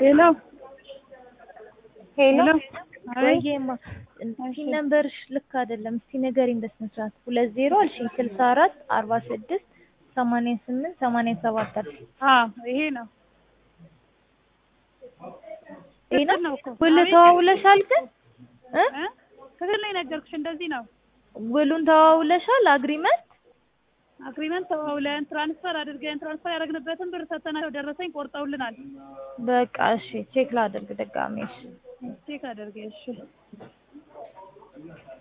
ሄሎ ሄሎ ሄሎ ወይዬማ እስኪ ነምበርሽ ልክ አይደለም። እስኪ ንገሪኝ በስነ ስርዓት። ሁለት ዜሮ አልሽኝ ስልሳ አራት አርባ ስድስት ሰማንያ ስምንት ሰማንያ ሰባት አልሽኝ። አዎ ይሄ ነው ይሄ ትክክል ነው ነው እኮ። ውል አቤት። ተዋውለሻል ግን እ እ? ትክክል ነው የነገርኩሽ እንደዚህ ነው ውሉን ተዋውለሻል አግሪመንት አግሪመንት ተዋውለን ትራንስፈር አድርገን ትራንስፈር ያደረግንበትን ብር ሰተናቸው ደረሰኝ ቆርጠውልናል በቃ እሺ ቼክ ላድርግ ድጋሜ እሺ ቼክ አድርጌ እሺ